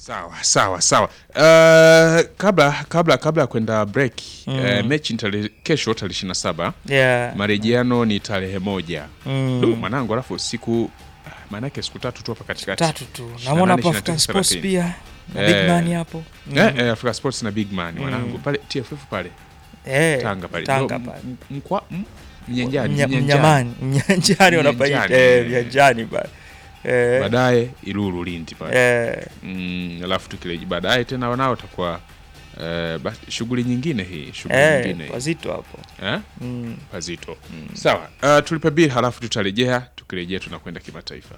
Sawa sawa sawa. Uh, kabla kabla kabla ya kwenda break Mm. uh, mechi ni tarehe kesho tarehe 27 Yeah. marejeano ni tarehe moja. Mm. Du, mwanangu, alafu siku maanake siku tatu tu hapa katikati. Tatu tu. 28, Namwona hapo 29, African Sports 30. pia, na Eh, Big Man hapo. Mm. Eh, eh, Africa Sports na Big Man Mm. mwanangu pale TFF pale. Eh, Tanga pale. Tanga Ndio, pale. m- mkwa m- Mnyanjani. Mnya- Mnyanjani. Mnyamani, mnyanjani wanapaita Mnyanjani, eh, eh. mnyanjani pale. Eh. Baadaye Ilulu Lindi pale. Eh. Mm, alafu tukileji baadaye tena wanao utakuwa eh, basi shughuli nyingine hii, shughuli Eh, nyingine. hii. pazito hapo. Eh? Mm. Pazito. Sawa. Uh, tulipe bill halafu tutarejea, tukirejea tunakwenda kimataifa.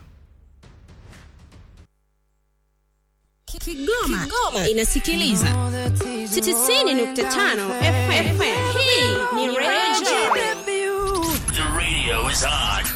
Kigoma, Kigoma inasikiliza 90.5 FM. Hii ni Radio The radio is on.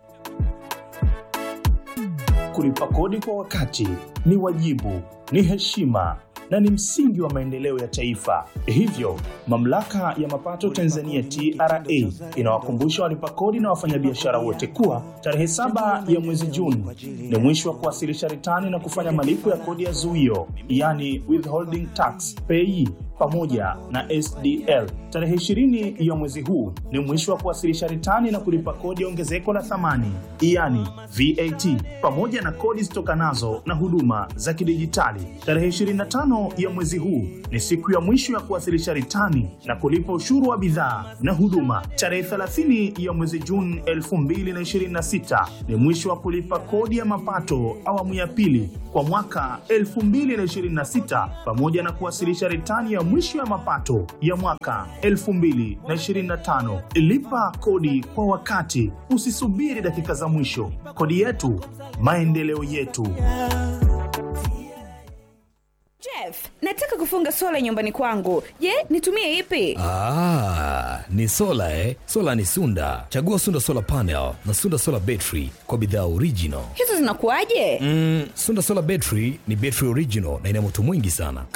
Kulipa kodi kwa wakati ni wajibu, ni heshima na ni msingi wa maendeleo ya taifa. Hivyo, mamlaka ya mapato Tanzania TRA inawakumbusha walipa kodi na wafanyabiashara wote kuwa tarehe saba ya mwezi Juni ni mwisho wa kuwasilisha ritani na kufanya malipo ya kodi ya zuio, yani withholding tax pay pamoja na SDL. Tarehe 20 ya mwezi huu ni mwisho wa kuwasilisha ritani na kulipa kodi ya ongezeko la thamani, yani VAT, pamoja na kodi zitokanazo na huduma za kidijitali. Tarehe 25 ya mwezi huu ni siku ya mwisho ya kuwasilisha ritani na kulipa ushuru wa bidhaa na huduma. Tarehe 30 ya mwezi Juni 2026 ni mwisho wa kulipa kodi ya mapato awamu ya pili kwa mwaka 2026 pamoja na kuwasilisha ritani ya mwisho ya mapato ya mwaka 2025. Lipa kodi kwa wakati, usisubiri dakika za mwisho. Kodi yetu, maendeleo yetu. Jeff, nataka kufunga sola nyumbani kwangu. Je, nitumie ipi? Ah, ni sola eh? Sola ni Sunda. Chagua Sunda Solar Panel na Sunda Solar Battery kwa bidhaa original. Hizo zinakuwaje? Mm, Sunda Solar Battery ni battery original na ina moto mwingi sana.